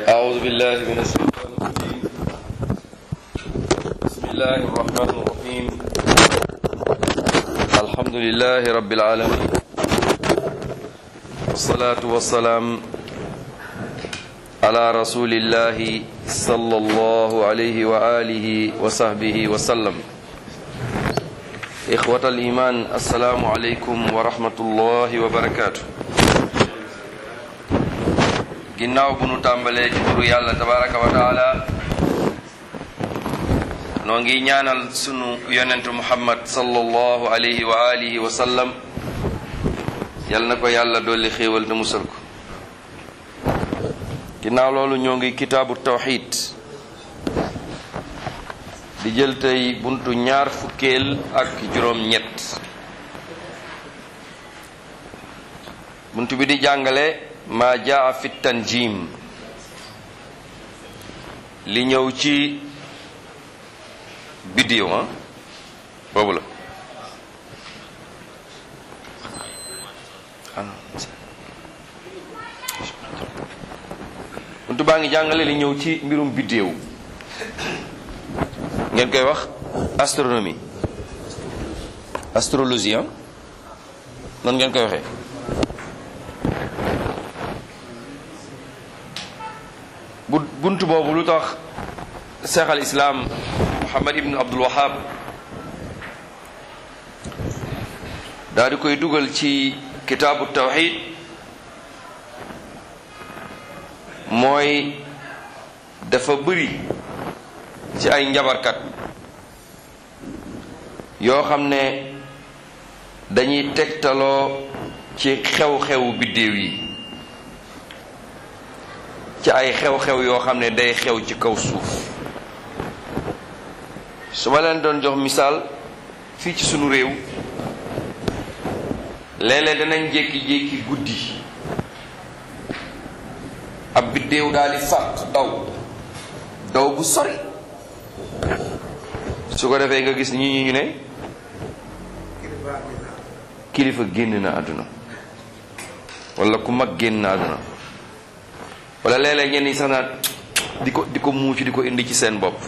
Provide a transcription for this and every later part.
أعوذ بالله من الشيطان الرجيم بسم الله الرحمن الرحيم الحمد لله رب العالمين والصلاة والسلام على رسول الله صلى الله عليه وآله وصحبه وسلم إخوة الإيمان السلام عليكم ورحمة الله وبركاته ginnaaw bu nu tàmbalee ci turu yàlla tabaraka wa taala noo ngi ñaanal sunu yonentu muhammad sallallahu alayhi wa alihi wa sallam yal na ko yàlla dolli xéewal te musal ko ginnaaw loolu ñoo ngi kitaabu tawxid di jël tey buntu ñaar fukkeel ak juróom ñett buntu bi di jàngale ma jaa fi tanjim li ñëw ci biddiw ah boobu la buntu baa ngi jàngale li ñëw ci mbirum biddiw ngeen koy wax astronomie astrologie ah nan ngeen koy waxee bu bunt boobu lu tax cheikh al islam muhammad ibn abdul wahab daal di koy dugal ci kitaabu tawxid mooy dafa bëri ci ay njabarkat yoo xam ne dañuy tegtaloo ci xew-xew biddéew yi ci ay xew-xew yoo xam ne day xew ci kaw suuf su ma leen doon jox misaal fii ci sunu réew léeg-léeg danañ jékki-jékki guddi ab biddéew daal di fàq daw daw bu sori su ko defee nga gis ñi ñi ñu ne kilifa génn na àdduna wala ku mag génn na àdduna wala léeg-léeg ñenn ñi sax naa di ko di ko muucu di ko indi ci seen bopp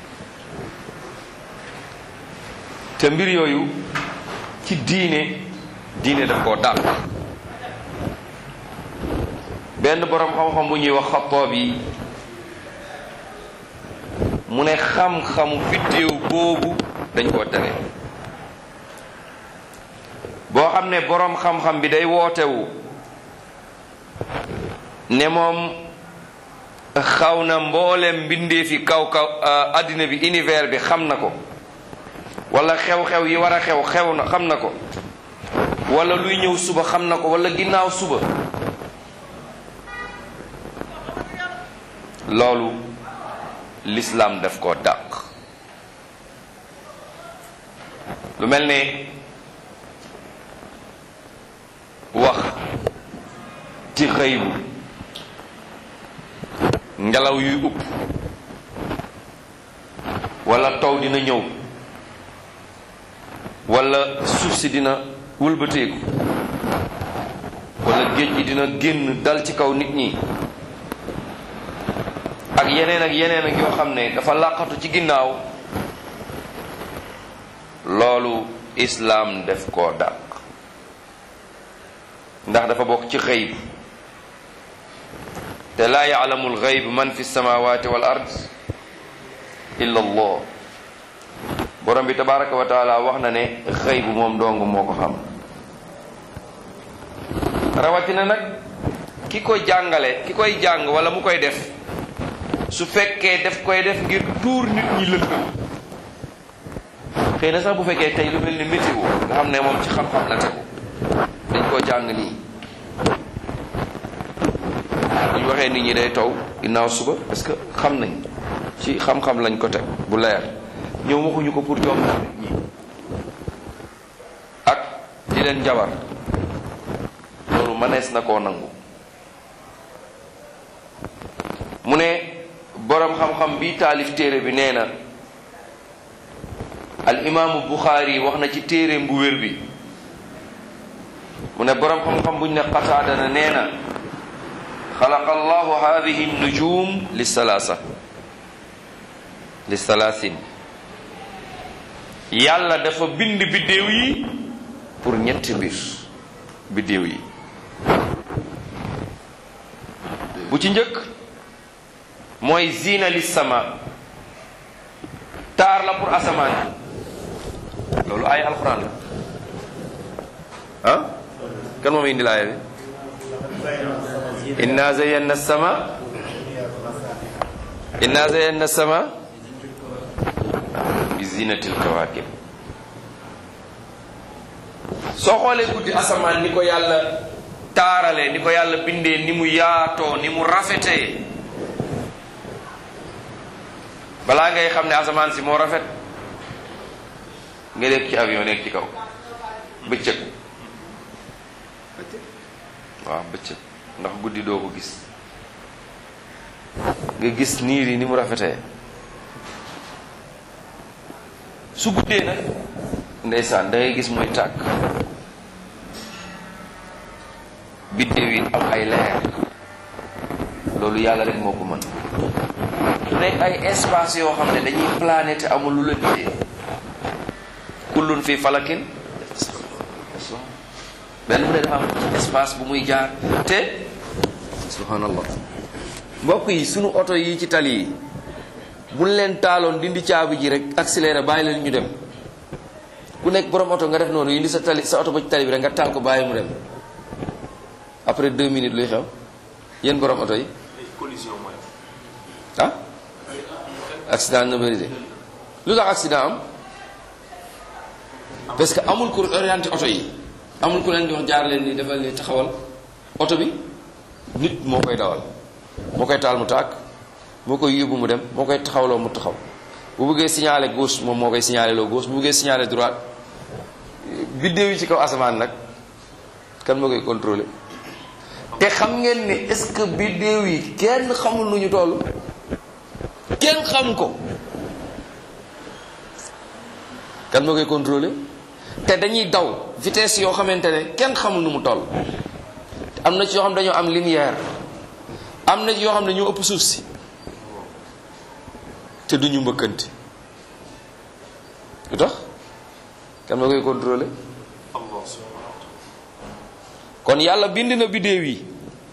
te mbir yooyu ci diine diine daf koo dàq benn boroom xam-xam bu ñuy wax xatoob yi mu ne xam-xamu biddéew boobu dañ koo tere boo xam ne boroom xam-xam bi day wootewu ne moom xaw na mboolem mbindee fi kaw kaw àddina bi univers bi xam na ko wala xew-xew yi war a xew xew na xam na ko wala luy ñëw suba xam na ko wala ginnaaw suba loolu lislaam daf koo dàq lu mel ne wax ci xëybu ngelaw yuy upp wala taw dina ñëw wala suuf si dina wëlbateeku wala géej gi dina génn dal ci kaw nit ñi ak yeneen ak yeneen ak yoo xam ne dafa làqatu ci ginnaaw loolu islaam def koo dàq ndax dafa bokk ci xëyb te laa yaalamu alxayb man fi samawati wal ard illa allah borom bi tabaraka wa taala wax na ne xëyb moom dong moo ko xam rawatina nag ki ko jàngale ki koy jàng wala mu koy def su fekkee def koy def ngir tuur nit ñi lëndëm xëy na sax bu fekkee tey lu mel ni météo nga xam ne moom ci xam-xam la tegu dañ koo jàng nii ñu waxee nit ñi day taw ginnaaw suba parce que xam nañ ci xam-xam lañ ko teg bu leer ñëw waxuñu ko pour jom nit ñi ak di leen jabar loolu mënees na koo nangu mu ne boroom xam-xam bi taalif téere bi nee na al imaamu Buxaari wax na ci téereem bu wér bi mu ne boroom xam-xam buñ ne Qataada na nee na xalaqa allahu hadihi nujum li salaasa li salaasin yàlla dafa bind biddéew yi pour ñetti mbir biddéew yi bu ci njëkk mooy zina li sama taar la pour asamaan loolu ay alxuraan la ah kan moom indi laaya bi inna zayanna sama inna zayanna sama bi zinatil kawakib soo xoolee guddi asamaan ni ko yàlla taarale ni ko yàlla bindee ni mu yaatoo ni mu rafetee balaa ngay xam ne asamaan si moo rafet nga nekk ci avion nekk ci kaw bëccëg waaw bëccëg ndax guddi doo ko gis nga gis niir yi ni mu rafetee su guddee nag ndeysaan da ngay gis muy tàkk biddéew yi am ay leer loolu yàlla rek moo ko mën nekk ay espace yoo xam ne dañuy planète amul lu la gisee kullun fi falakin benn bu ne dafa am espace bu muy jaar te subhanallah mbokk yi sunu oto yi ci tali yi buñ leen taaloon dindi caabi ji rek accéléré bàyyi leen ñu dem ku nekk borom oto nga def noonu indi sa tali sa oto ba ci tali bi rek nga taal ko bàyyi mu dem après deux minutes luy xew yéen borom oto yi ah accident na bëri de lu tax accident am parce que amul ku orienté oto yi amul ku leen di wax jaar leen ni defal ni taxawal oto bi nit moo koy dawal moo koy taal mu tàkk moo koy yóbbu mu dem moo koy taxawloo mu taxaw bu bëggee signaler gauche moom moo koy signaler loo gauche bu bëggee signaler droite biddéew yi ci kaw asamaan nag kan moo koy contrôler te xam ngeen ne est-ce que biddéew yi kenn xamul nu ñu toll kenn xam ko kan moo koy contrôler te dañuy daw vitesse yoo xamante ne kenn xamul nu mu toll am na ci yoo xam dañoo am lumière am na ci yoo xam ne ñoo ëpp suuf si te duñu mbëkkante lu tax kan moo koy contrôler kon yàlla bind na biddéew yi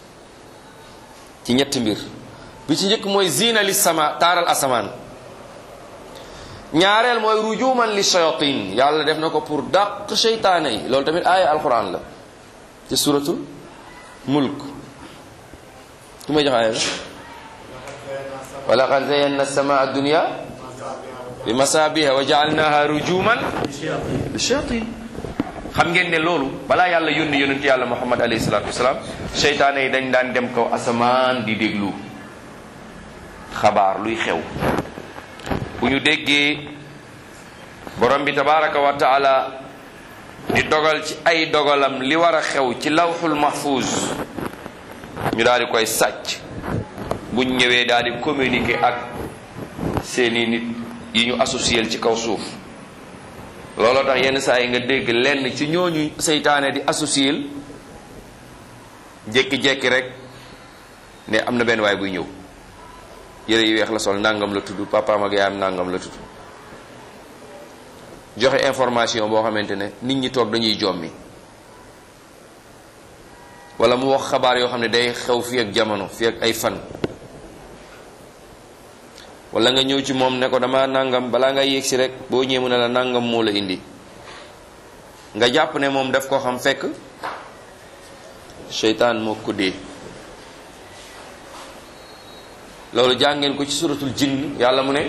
ci ñetti mbir bi ci njëkk mooy zina li sama taaral asamaan ñaareel mooy rujuman li shayatin yàlla def na ko pour dàq seytaane yi loolu tamit aaya alquran la ci suratul mulk ku may jox aaya la wa laqad zayyana samaa dunya bi masabiha wa jaalnaha rujuman li shayatin xam ngeen ne loolu balaa yàlla yónni yonent yàlla muhammad alayhi salatu wasalaam seytaane yi dañ daan dem kaw asamaan di déglu xabaar luy xew bu ñu déggee borom bi tabaraka wa taala di dogal ci ay dogalam li war a xew ci lawxul mahfuz ñu daal di koy sàcc buñ ñëwee daal di communiquer ak seeni nit yi ñu associé ci kaw suuf looloo tax yenn saa yi nga dégg lenn ci ñooñu seytaane di associé jékki-jékki rek ne am na benn waay buy ñëw yére yu weex la sol nangam la tudd papaam ak yaayam nangam la tudd joxe information boo xamante ne nit ñi toog dañuy jommi wala mu wax xabaar yoo xam ne day xew fii ak jamono fii ak ay fan wala nga ñëw ci moom ne ko dama nangam balaa nga yéeg si rek boo ñëwee mu ne la nangam moo la indi nga jàpp ne moom daf ko xam fekk seytaan moo ko dee loolu jàngeen ko ci suratul jinn yàlla mu ne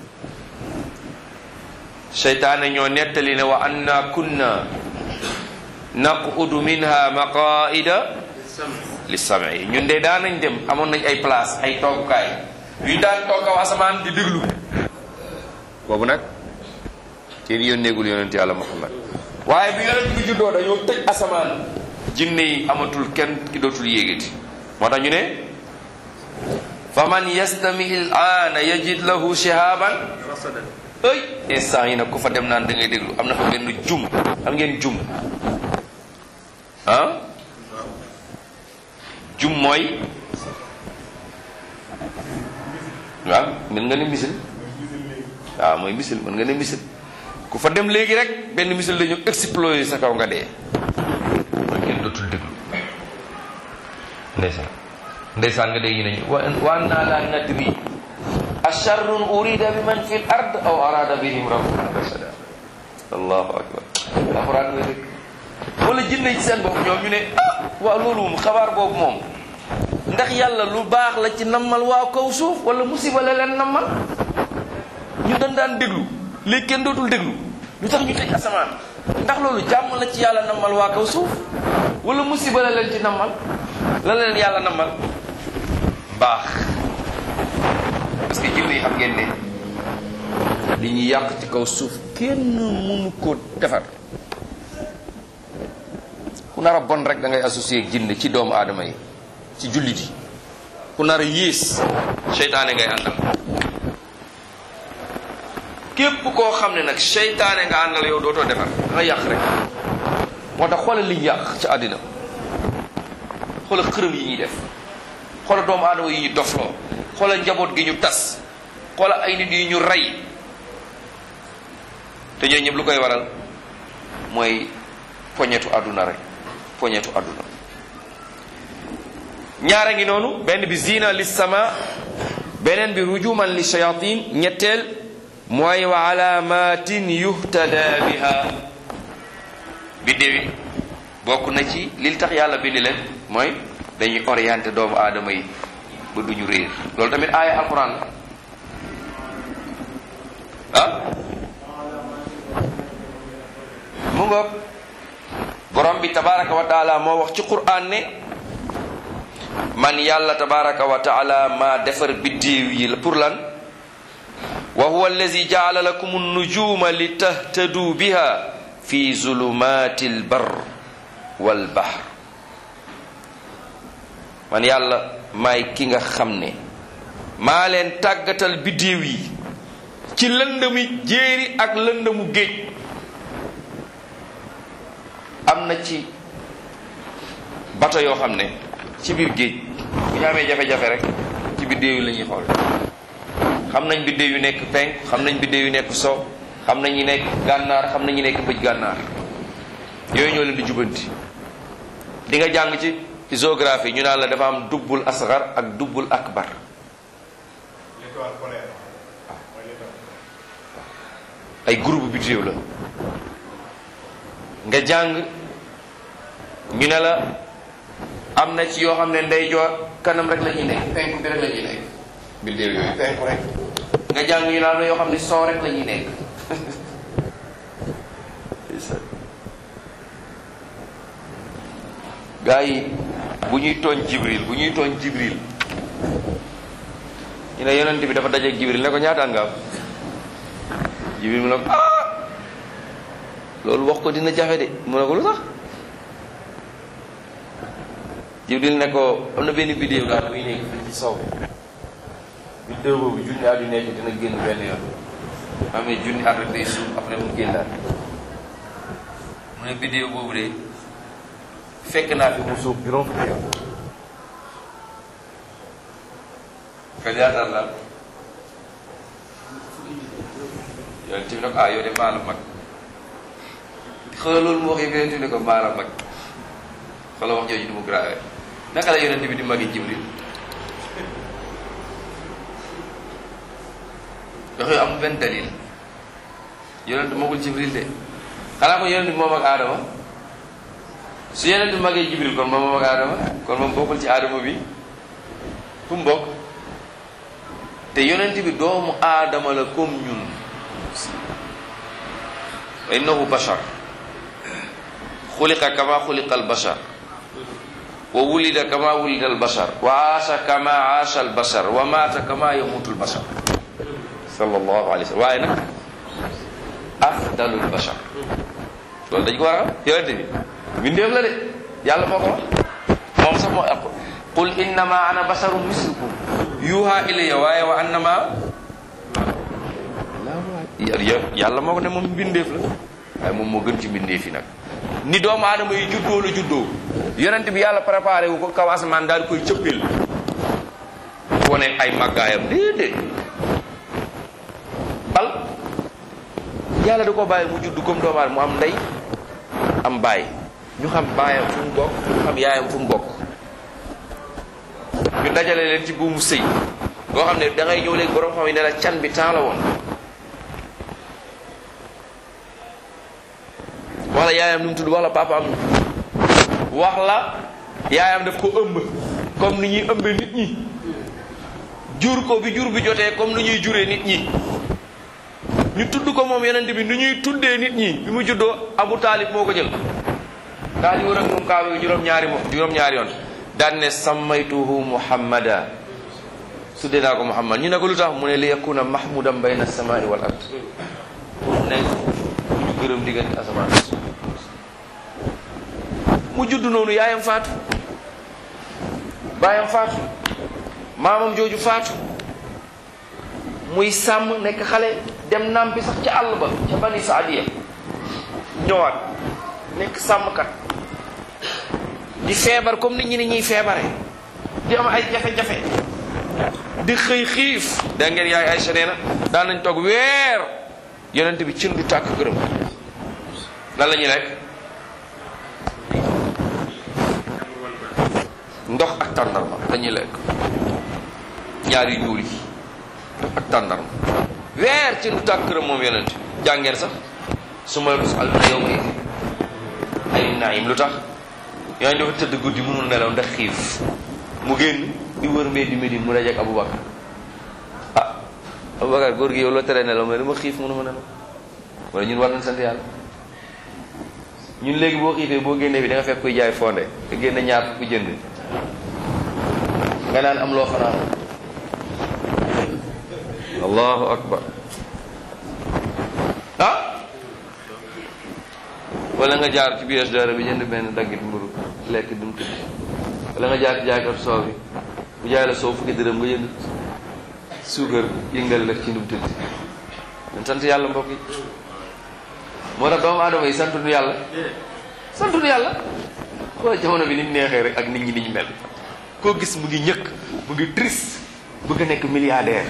seytaane ñoo nettali ne wa anna kunna naqudu minha maqaida li sami ñun de daan nañ dem amoon nañ ay place ay toogukaay yu daan toog kaw asamaan di déglu boobu nag kenn yónneegul yonent yàlla muhammad waaye bi yonent bi juddoo dañoo tëj asamaan jinne yi amatul kenn ki dootul yéegati moo tax ñu ne faman yastami il aana yajid lahu shihaban ëy instant yi nag ku fa dem naan da ngay déglu am na fa benn jum xam ngeen jum ah jum mooy waaw mën nga ne misil waaw mooy misil mën nga ne misil ku fa dem léegi rek benn misil dañu exploser sa kaw nga dee mooy kenn dootul déglu ndeysaan ndeysaan nga dégg ñu ne wa wa annaa laa nadri asharrun urida bi man fi l ard aw arada bihim rabbuhum rashada allahu akbar alquran nga dégg wala jinne ci seen bopp ñoom ñu ne ah waaw loolu moom xabaar boobu moom ndax yàlla lu baax la ci nammal waa kaw suuf wala musiba la leen nammal ñu dañ daan déglu léegi kenn dootul déglu lu tax ñu tëj asamaan ndax loolu jàmm la ci yàlla nammal waa kaw suuf wala musiba la leen ci nammal la leen yàlla nammal baax parce que jinne yi xam ngeen ne li ñuy yàq ci kaw suuf kenn mënu ko defar ku nar a bon rek da ngay associé ak jinne ci doomu aadama yi ci jullit yi ku nar a yées seytaane ngay àndal képp koo xam ne nag seytaane nga àndal yow dootoo defar da nga yàq rek moo tax xoolal liñ yàq ci àddina xoolal xërëm yi ñuy def xoolal doomu aadama yi ñu dofloo xoolal njaboot gi ñu tas xoolal ay nit yi ñu rey te ñooñu ñëpp lu koy waral mooy poñetu àdduna rek poñetu àdduna ñaara ngi noonu benn bi zina li sama beneen bi rujuman li shayatin ñetteel mooy wa alamatin yuhtada biha biddéew yi bokk na ci li tax yàlla bindi leen mooy dañuy orienté doomu aadama yi ba duñu réer loolu tamit aaya alquran la ah mu ngoog borom bi tabaraka wa taala moo wax ci quran ne man yàlla tabaraka wa taala maa defar biddéew yi la pour lan wa huwa allazi jaala lakum nujuma li tahtadu biha fi zulumati albar walbahr man yàlla maay ki nga xam ne maa leen tàggatal biddéew yi ci lëndami jéeri ak lëndamu géej am na ci bato yoo xam ne ci biir géej bu ñu amee jafe-jafe rek ci biddéew yi la ñuy xool xam nañ biddéew yu nekk penk xam nañ biddéew yu nekk sow xam nañ ñu nekk gànnaar xam nañ ñu nekk bëj gànnaar yooyu ñoo leen di jubanti di nga jàng ci géographie ñu naan la dafa am dubbul asgar ak dubbul akbar ay groupe biddéew la nga jàng ñu ne la am na ci yoo xam ne ndeyjoor kanam rek la ñuy nekk penku bi rek la ñuy nekk biddéew yooyu penku rek nga jàng ñu ne am na yoo xam ne soo rek la ñuy nekk gaa yi bu ñuy tooñ jibril bu ñuy tooñ jibril ñu ne yonent bi dafa dajeeg jibril ne ko ñaataan nga am jibril mu ne ko ah loolu wax ko dina jafe de mu ne ko lu tax jibril ne ko am na benn vidéo daal muy nekk fii ci sow vidéo boobu junni at yu nekk dina génn benn yoon amee junni at rek day suuf après mu génnaat mu ne vidéo boobu de fekk naa fi mu suuf juróom fukki yoon ka ñaataan la yoon tamit ne ko ah yow de maa la mag xoolal loolu mu wax yëpp yonent bi ne ko maa la mag xoolal wax jooju du mu grave naka la yonent bi di magi jibril wax yooyu amul benn dalil yonent magul jibril de xanaa ko yonent bi moom ak aadama su yonent bi magee jibril kon moom moom ak aadama kon moom bokkul ci aadama bi fu mu bokk te yonent bi doomu aadama la comme ñun wa innahu bashar xuliqa kama xuliqa albashar wa wulida kama wulida albashar wa aasha kama aasha albashar wa maata kama yamutu albashar sallallahu alayhi wa sallam waaye nag afdalu albashar loolu dañ ko war a xam yonente bi mbindeef la de yàlla moo ko wax moom sax moo aqu qul innama ana basharun mislukum yuha ilayya waaye wa annama yàlla moo ko ne moom mbindeef la waaye moom moo gën ci mbindeef yi nag ni doomu aadama yi juddoo la juddoo yonent bi yàlla préparé wu ko kaw asamaan daal koy cëppil wane ay màggaayam déedéet bal yàlla da ko bàyyi mu judd comme doomu aadama mu am ndey am baay ñu xam baayam fu mu bokk ñu xam yaayam fu mu bokk ñu dajale leen ci buumu sëy boo xam ne da ngay ñëw léegi borom xam ne ne la can bi temps la woon wax la yaayam nu mu tudd wax la papaam wax la yaayam daf ko ëmb comme ni ñuy ëmbe nit ñi jur ko bi jur bi jotee comme ni ñuy juree nit ñi ñu tudd ko moom yonent bi ni ñuy tuddee nit ñi bi mu juddoo Abu Taalib moo ko jël daal di wër ak moom kaaba bi juróom-ñaari mo juróom-ñaari yoon daan ne sammaytuhu muhammada tuddee naa ko muhammad ñu ne ko lu tax mu ne li yakuna mahmudan bayna samai wal ard pour nekk ñu gërëm diggante asamaan mu judd noonu yaayam faatu baayam faatu maamam jooju faatu muy sàmm nekk xale dem nampi sax ca àll ba ca bani saadiya ñëwaat nekk sàmmkat di feebar comme nit ñi ni ñuy feebare di am ay jafe-jafe di xëy xiif da ngeen yaay Aysa nee na daan nañ toog weer yonent bi cin du tàkk gërëm lan la ñuy lekk ndox ak tàndarma dañuy lekk ñaari ñuul yi ndox ak tàndarma weer cin du tàkk gërëm moom yonent jàngeen sax su ma tus al yow ma ay naayim lu tax yooyu dafa tëdd guddi mënul nelaw ndax xiif mu génn di wër mbee di Medine mu dajeek Aboubacar ah Aboubacar góor gi yow loo tere nelaw mais dama xiif mënu ma nelaw wala ñun war nañ sant yàlla ñun léegi boo xiifee boo génnee bi da nga fekk kuy jaay fonde nga génne ñaar ku jënd nga naan am loo fanaan allahu akbar ah wala nga jaar ci biir dara bi jënd benn daggit mburu lekk dum tëdd wala nga jaar ci jaaykat soow bi bu jaay la soow fukki dërëm nga jënd suukar yëngal la ci dum tëdd dañ sant yàlla mbokk yi moo tax doomu aadama yi santuñu yàlla santuñu yàlla xoolal jamono bi ni mu neexee rek ak nit ñi ni ñu mel koo gis mu ngi ñëkk mu ngi triste bëgg a nekk milliardaire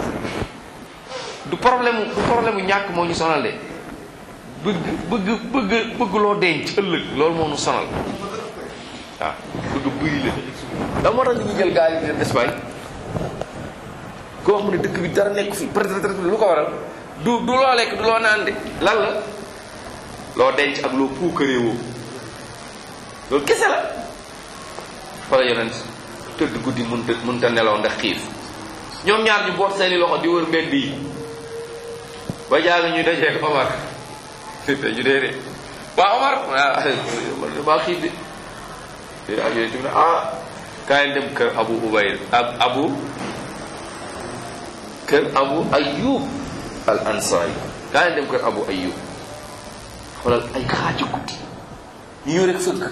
du problème du problème mu ñàkk moo ñu sonal de bëgg bëgg bëgg bëgg loo denc ëllëg loolu moo ñu sonal waaw bëgg bëri la da moo tax ñu ngi jël gaal yi di dem Espagne koo xam ne dëkk bi dara nekk fi peut-être lu ko waral du du loo lekk du loo naan de lan la loo denc ak loo puukaree woo loolu kese la fa la yonent tëdd guddi mënta mënta nelaw ndax xiif ñoom ñaar ñu boot seeni loxo di wër mbedd yi ba jaaga ñuy dajee Omar te ñu dee de waa Omar maa xiif de te ak yooyu ne ah kaay dem kër Abu Ubayd ab Abu kër Abu Ayyub al Ansari kaay dem kër Abu Ayyub xoolal ay xaaju guddi ñu ñëw rek fëgg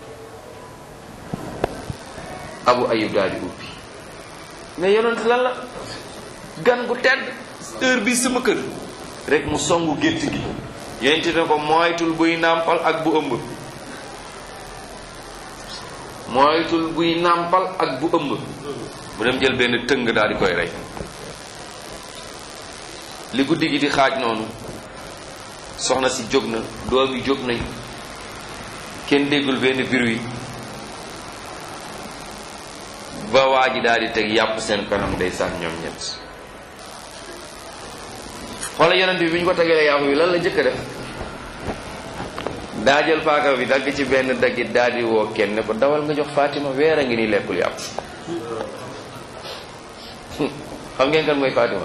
Abu Ayyub daal di ubbi mais yonent lan la gan gu tedd heure bi sama kër rek mu songu gétt gi yonent ne ko moytul buy nàmpal ak bu ëmb moytul buy nàmpal ak bu ëmb mu dem jël benn tëng daal di koy rey li guddi gi di xaaj noonu soxna si jóg na doom yi jóg nañ kenn déggul benn bruit ba waa ji daal di teg yàpp seen kanam day sànn ñoom ñett xoola yonent bi bi ñu ko tegee yàpp bi lan la njëkk a def daa jël paaka bi dagg ci benn daggit daal di woo kenn ne ko dawal nga jox Fatima weer a ngi nii lekkul yàpp xam ngeen kan mooy Fatima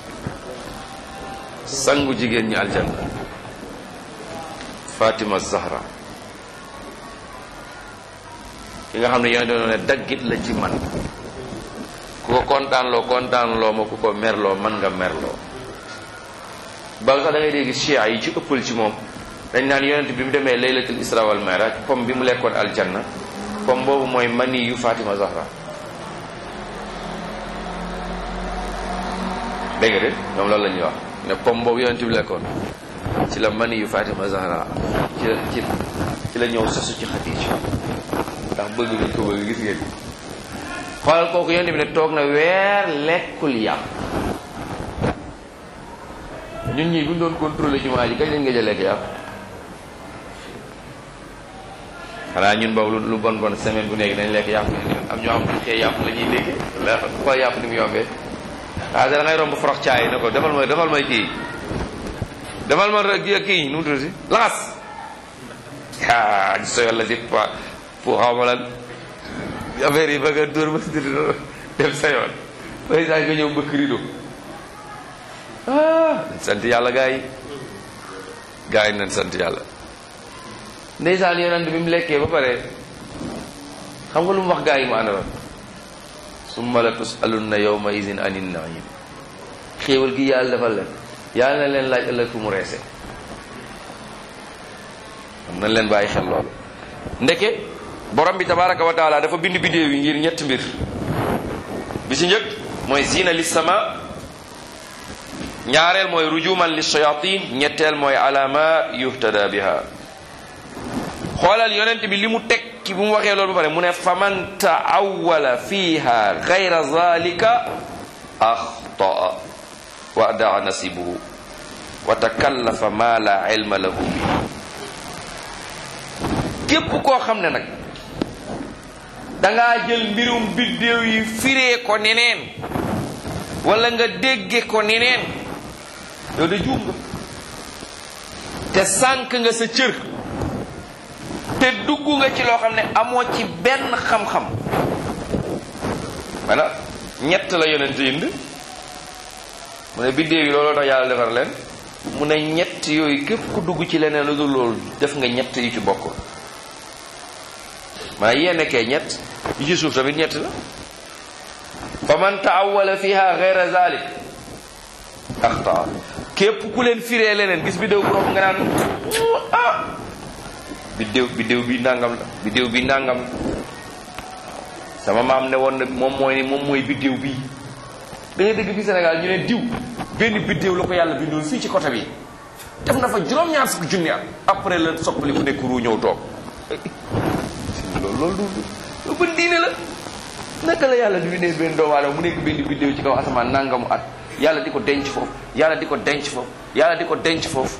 sangu jigéen ñi aljanna Fatima Zahra ki nga xam ne yonent doon ne daggit la ci man ku ko kontaanloo kontaanloo ma ku ko merloo man nga merloo ba nga sax da ngay dégg chia yi ci ëppal ci moom dañ naan yonent bi mu demee laylatul isra wal mi'raj pom bi mu lekkoon aljanna pom boobu mooy mani yu Fatima Zahra dégg nga de ñoom loolu la ñuy wax ne pom boobu yonent bi lekkoon ci la mani yu Fatima Zahra ci la ci ci la ñëw sosu ci Xadiija ndax bëgg nañ ko bëgg gis ngeen xoolal kooku yonent bi ne toog na weer lekkul yàpp ñun ñii bu ñu doon contrôler jumaa ji kañ lañ nga jël lekk yàpp xanaa ñun boobu lu bon bon semaine bu nekk dañ lekk yàpp am ñoo xam xëy yàpp la ñuy dégg la xool yàpp ni mu yombee ah da ngay romb forox caay ne ko defal ma defal may kii defal ma kii nu mu tuddati laxas ah so yàlla si pa pour xaw ma lan affaire yi bëgg a dóor ba dem sa yoon bay saa nga ñëw mbëkk rido ah sant yàlla gaa yi gaa yi nañ sant yàlla ndeysaan yonent bi mu lekkee ba pare xam nga lu mu wax gaa yi mu àndaloon summa la tusalunna yawma idin anin naim xéewal gi yàlla defal leen yàlla na leen laaj ëllëg fu mu reese am nañ leen bàyyi xel loolu ndeke borom bi tabaraka wa taala dafa bind bidéew yi ngir ñetti mbir bi ci njëkk mooy zina li sama ñaareel mooy rujuman li shayatin ñetteel mooy alama yuhtada biha xoolal yonent bi li mu teg ci bu mu waxee loolu ba pare mu ne faman taawala fiha gayra zalika axtaa wa daa nasibuhu wa takallafa ma la ilma lahu bi képp koo xam ne nag dangaa jël mbirum biddéew yi firee ko neneen wala nga dégge ko neneen yow de juum nga te sànk nga sa cër te dugg nga ci loo xam ne amoo ci benn xam-xam maanaam ñett la yonent yind mu ne biddéew yi looloo tax yàlla defar leen mu ne ñett yooyu képp ku dugg ci leneen lu dul loolu def nga ñett yu ci bokkul maanaam yee nekkee ñett yi ci suuf tamit ñett la fa man taawala fiha gayra zalik axtaa képp ku leen firee leneen gis biddéew bu rox nga naan ah biddéew biddéew bi nangam la biddéew bi nangam la sama maam ne woon na moom mooy moom mooy biddéew bii da ngay dégg fi Sénégal ñu ne diw benn biddéew la ko yàlla bindoon fii ci côté bi def na fa juróom-ñaar fukki junni at après la soppali ku nekk ru ñëw toog loolu loolu du lu bën diine la naka la yàlla di bindee benn doomu aadama mu nekk benn biddéew ci kaw asamaan nangamu at yàlla di ko denc foofu yàlla di ko denc foofu yàlla di ko denc foofu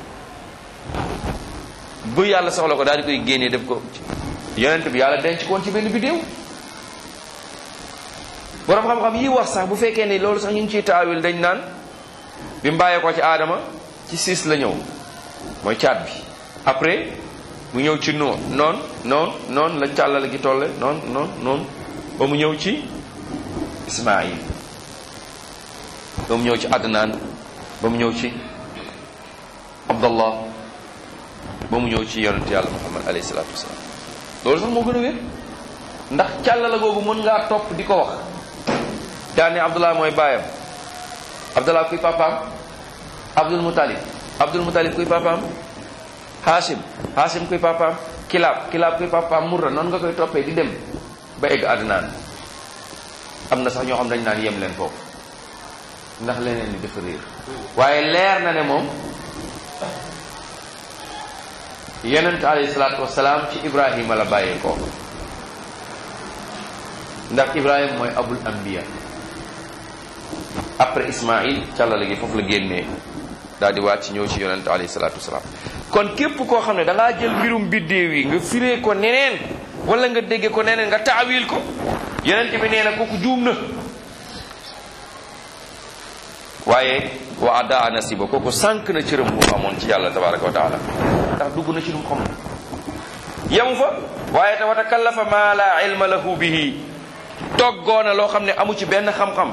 bu yàlla soxla ko daal di koy génnee def ko yonent bi yàlla denc koon ci benn biddéew borom xam-xam yi wax sax bu fekkee ne loolu sax ñu ngi ciy taawil dañ naan bi mu bàyyee ko ci aadama ci siis la ñëw mooy caat bi après mu ñëw ci noon noon noon noon la càllale gi tolle noon noon noon ba mu ñëw ci ismail ba mu ñëw ci adnaan ba mu ñëw ci abdallah ba mu ñëw ci yonent yàlla muhammad alayhi salaatu wasalaam loolu sax moo gën a wér ndax càllala googu mën ngaa topp di ko wax daane abdullah mooy baayam abdullah kuy papaam abdul mutalib abdul mutalib kuy papaam hashim hashim kuy papaam kilaab kilaab kuy papaam murra noonu nga koy toppee di dem ba egg adnaan am na sax ñoo xam dañ naan yem leen foofu ndax leneen ni dafa réer waaye leer na ne moom yonent alayhi salaatu wasalaam ci ibrahima la bàyyee ko ndax ibrahima mooy abul anbiya après ismail càllale gi foofu la génnee daal di wàcc ñëw ci yonent alayhi salaatu wasalaam kon képp koo xam ne da ngaa jël mbirum biddéew yi nga firee ko neneen wala nga dégge ko neneen nga taawil ko yonent bi nee na kooku juum na waaye wa adaa nasiba kooku sànq na cëram bu mu amoon ci yàlla tabaraka wa taala ndax dugg na ci lu mu xamul yemu fa waaye te wa takallafa ma la ilma lahu bihi toggoona loo xam ne amu ci benn xam-xam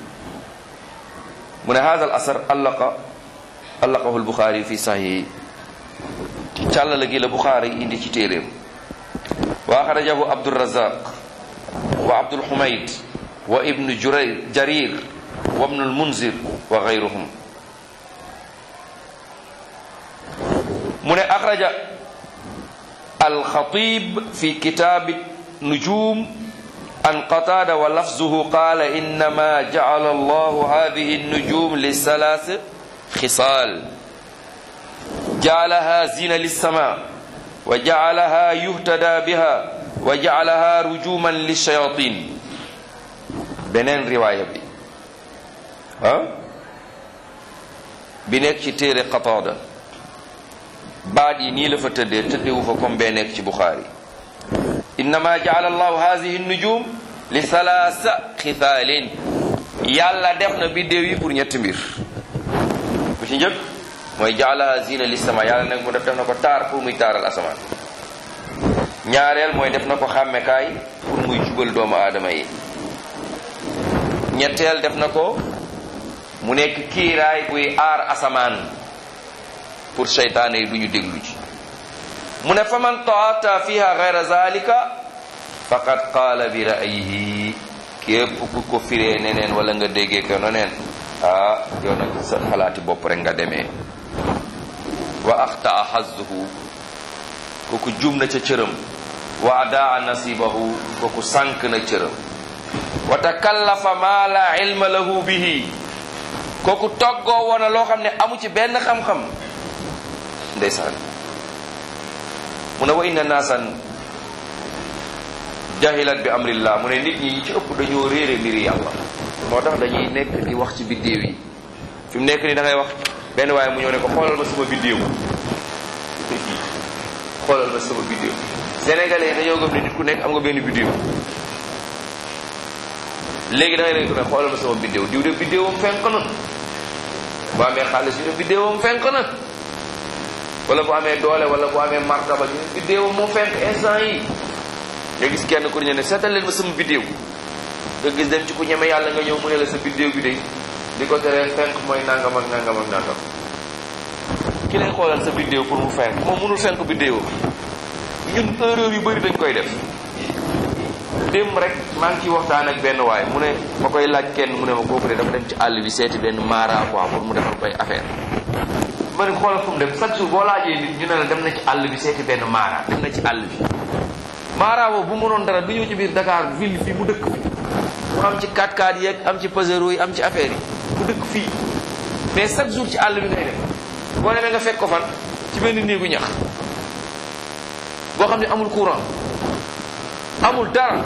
mu ne hada al asar allaqa allaqahu lbuxaari fi sahihi càlla la gi la buxaari indi ci téeréem wa axrajahu abdurazaq wa abdulhumayd wa ibnu juray jarir wa ibnu lmunzir wa gayruhum mu ne axraja alxatib fi kitaabi nujum an qatada wa lafzuhu qala innama jacala allahu hadihi النجوم لثلاث خصال جعلها زينة للسماء وجعلها يهتدى بها وجعلها رجوما للشياطين beneen riwaaya bi ah bi nekk ci téere Qataada baat yi nii la fa tëddee tëddewu fa comme bee nekk ci Buxaari innama jaala allahu hadihi nujum li salaasa xithaalin yàlla def na biddéew yi pour ñetti mbir bu ci njëkk mooy jaalaha zina li sama yàlla nag mu def def na ko taar pour muy taaral asamaan ñaareel mooy def na ko xàmmekaay pour muy jubal doomu aadama yi ñetteel def na ko mu nekk kiiraay buy aar asamaan pour seytaane yi du ñu déglu ci mu ne fa man taata fiha gayra zalika faqad qaala bi ra'yihi képp ku ko firee neneen wala nga déggee ko neneen ah yow nag sa xalaati bopp rek nga demee wa axtaa xazzuhu kooku jum na ca cëram wa adaa nasibahu kooku sànk na cëram wa takallafa ma la ilma lahu bihi kooku toggoo woona loo xam ne amu ci benn xam-xam ndeysaan mu ne wa inna naasan jahilat bi amrillah mu ne nit ñi ñi ci ëpp dañoo réere mbiri yàlla moo tax dañuy nekk di wax ci biddéew yi fi mu nekk ni da ngay wax benn waaye mu ñëw ne ko xoolal ma sama biddéew xoolal ma sama biddéew sénégalais yi dañoo gëm ne nit ku nekk am nga benn biddéew léegi da ngay leen ko ne xoolal ma sama biddéew diw de biddéewam fenk na bu amee xaalis ñu ne biddéewam fenk na wala bu amee doole wala bu amee martaba ñu ne biddéewam moo fenk instant yi nga gis kenn ku ñu ne seetal leen ma sama biddéew nga gis dem ci ku ñeme yàlla nga ñëw mu ne la sa biddéew bi de di ko teree fenk mooy nangam ak nangam ak nangam ki lay xoolal sa biddéew pour mu fenk moom mënul fenk biddéewam ñun erreur yu bëri dañ koy def démb rek maa ngi ciy waxtaan ak benn waay mu ne ma koy laaj kenn mu ne ma kooku de dafa dem ci àll bi seeti benn maara quoi pour mu defal koy affaire ma ne xoolal fu mu dem chaque jour boo laajee nit ñu ne la dem na ci àll bi seeti benn maara dem na ci àll bi maara boobu bu mënoon dara du ñëw ci biir Dakar ville fii mu dëkk fi mu am ci 4x4 yeeg am ci pasero yi am ci affaire yi mu dëkk fii mais chaque jour ci àll bi ngay dem boo demee nga fekk ko fan ci benn néegu ñax boo xam ne amul courant amul dara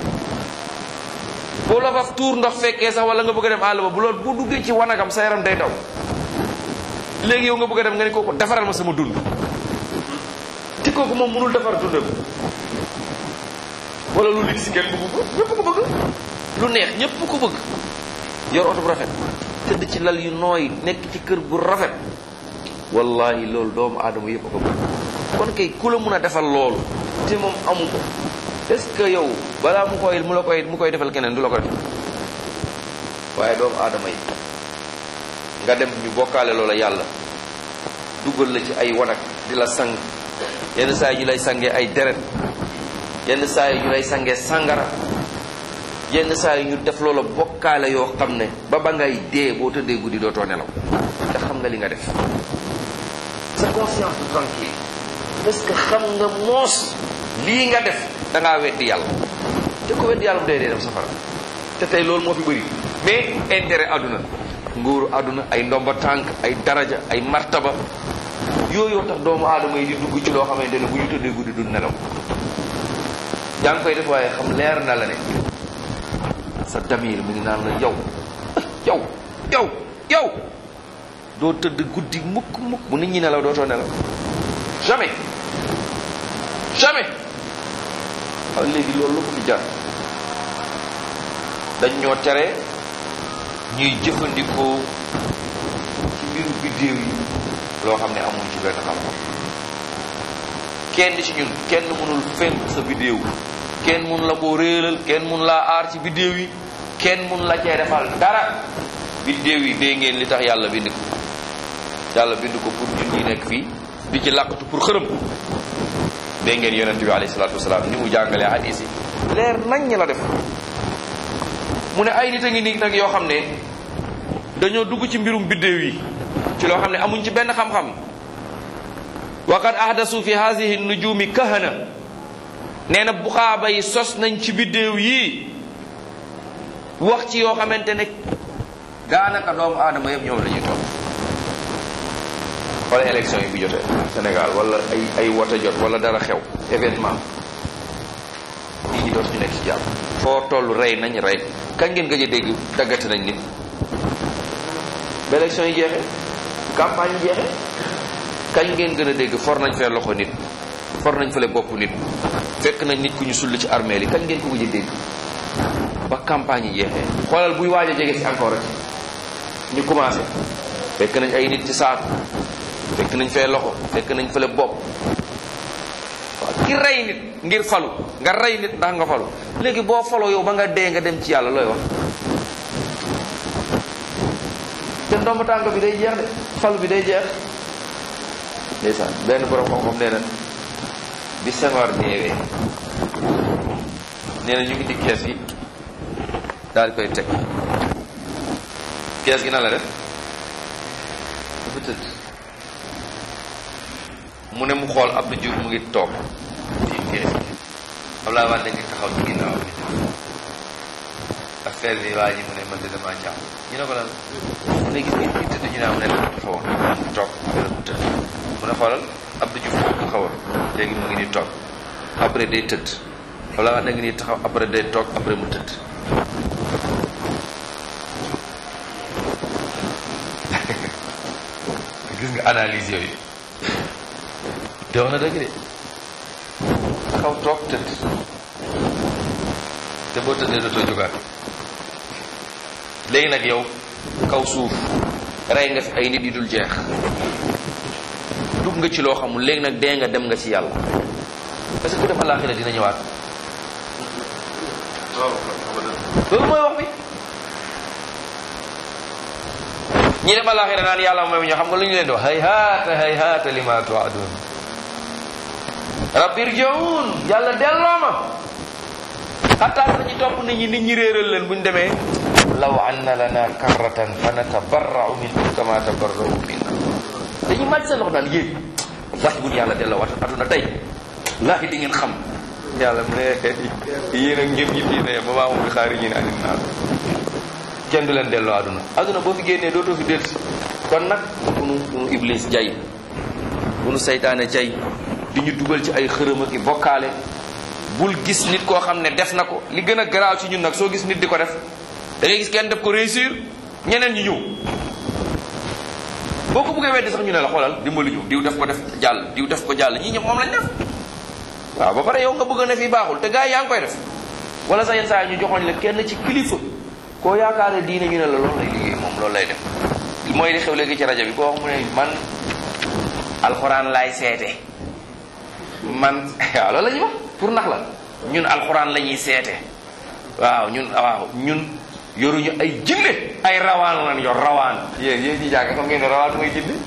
boo la fa tuur ndox fekkee sax wala nga bëgg a dem àll ba bu loolu bu duggee ci wanagam sa yaram day daw léegi yow nga bëgg a dem nga ne kooku defaral ma sama dund te kooku moom mënul defar dundam wala lu ligg si kenn bëgg ko ñëpp ko bëgg lu neex ñëpp ko bëgg yor oto bu rafet tëdd ci lal yu nooy nekk ci kër bu rafet wallahi loolu doomu aadama yëpp a ko bëgg kon kay ku la mun a defal loolu te moom amu ko est-ce que yow balaa mu koy mu la koy mu koy defal keneen du la ko def waaye doomu aadama yi nga dem ñu bokkaale loola yàlla dugal la ci ay wanag di la sang yenn saa yi ñu lay sangee ay deret yenn saa yi ñu lay sangee sangara yenn saa yi ñu def loola bokkaale yoo xam ne ba ba ngay dee boo tëddee guddi dootoo nelaw te xam nga li nga def sa conscience du tranquille parce que xam nga moos lii nga def da ngaa weddi yàlla te ko weddi yàlla mu dee dee dem safara te tey loolu moo fi bëri mais intérêt àdduna nguuru àdduna ay ndomba tànk ay daraja ay martaba yooyu tax doomu aadama yi di dugg ci loo xamante ne bu ñu tëddee guddi du nelaw yaa ngi koy def waaye xam leer na la ne sa damir mi ngi naan la yow yow yow yow doo tëdd guddi mukk mukk bu nit ñi nelaw dootoo nelaw jamais jamais waaw léegi loolu lu ko fi jar dañ ñoo tere ñuy jëfandikoo ci mbiru biddéew yi loo xam ne amuñ ci benn xam-xam kenn ci ñun kenn mënul fenk sa biddéew kenn mun la koo réeral kenn mun laa aar ci biddéew yi kenn mun la cee defal dara biddéew yi dee ngeen li tax yàlla bind ko yàlla bind ko pour ñun ñi nekk fii di ci làqatu pour xërëm dégg ngeen yonent bi alayhi salaatu wasalaam ni mu jàngalee hadis yi leer nañ ñi la def mu ne ay nit a ngi nii nag yoo xam ne dañoo dugg ci mbirum biddéew yi ci loo xam ne amuñ ci benn xam-xam wa qad ahdasu fi hadihi nujumi kahana nee na buxaaba yi sos nañ ci biddéew yi wax ci yoo xamante ne daanaka doomu aadama yëpp ñoom la ñuy toog wala élection yi bu jotee Sénégal wala ay ay wote jot wala dara xew événement nit ñi dootuñu nekk ci jàmm foo toll rey nañ rey kañ ngeen gëj a dégg daggate nañ nit ba élection yi jeexee campagne yi jeexee kañ ngeen gën a dégg for nañ fee loxo nit for nañ fële bopp nit fekk nañ nit ku ñu sull ci armée li kañ ngeen ko gëj a dégg ba campagne yi jeexee xoolal buy waaj a jege si encore rek ñu commencé fekk nañ ay nit ci saako fekk nañ fee loxo fekk nañ fële bopp waaw ki rey nit ngir falu nga rey nit ndax nga falu léegi boo faloo yow ba nga dee nga dem ci yàlla looy wax te ndomb tànk bi day jeex de falu bi day jeex ndeysaan benn borom xam-xam nee na bi Senghor deewee nee na ñu ngi di kees gi daal di koy teg kees gi na la def dafa tëdd mu ne mu xool Abdou Diouf mu ngi toog ci kees gi Abdoulaye Wade ngi taxaw ci ginnaaw bi affaire bi waa ji mu ne man de damaa jàmm ñu ne ko lan mu ne gis nga ci tëdd ñu ne mu ne dafa taxawoon mu toog wala mu tëdd mu ne xoolal Abdou Diouf moo taxawoon léegi mu ngi nii toog après day tëdd Abdoulaye Wade ngi nii taxaw après day toog après mu tëdd gis nga analyse yooyu te wax na dëgg de taxaw toog tëdd te boo tëddee dootoo jógaat léegi nag yow kaw suuf rey nga fi ay nit yu dul jeex dugg nga ci loo xamul léegi nag dee nga dem nga ci yàlla parce que ku dem àllaaxira dina ñëwaat loolu mooy wax bi ñi dem àllaaxira naan yàlla mooy ñoo xam nga lu ñu leen di wax hay haata hay haata lima tuadun rabbi irji'un yàlla delloo ma xataa nañu topp nit ñi nit ñi réeral leen bu ñu demee law anna lana karratan fa natabarra'u minkum kama tabarra'u minna dañuy màcc seen loxo naan yéen wax bu ñu yàlla delloo wat aduna tey laahi di ngeen xam yàlla mu ne yéen ak ñëpp ñi fii ne ba maa moom bi xaari ñi ne anin naar kenn du leen delloo aduna aduna boo fi génnee dootoo fi dellusi kon nag bu nu bu nu iblis jay bu nu saytaane jay di ñu dugal ci ay xërëm ak i bokkaale bul gis nit koo xam ne def na ko li gën a garaaw ci ñun nag soo gis nit di ko def da ngay gis kenn def ko réussir ñeneen ñi ñëw boo ko bëggee weddi sax ñu ne la xoolal dimbali ñu diw def ko def jàll diw def ko jàll ñii ñëpp moom lañ def waaw ba pare yow nga bëgg ne fii baaxul te gars yi yaa ngi koy def wala sax yenn saa yi ñu joxoñ la kenn ci kilifa koo yaakaare diine ñu ne la loolu lay liggéey moom loolu lay def mooy li xew léegi ci rajo bi koo wax mu ne man alxuraan laay seete man waaw loolu la ñuy wax pour nax la ñun alxuraan la ñuy seete waaw ñun waaw ñun yoruñu ay jinne ay rawaan lan yor rawaan yéen yéen ñi jàng xam ngeen ne rawaan mooy jinne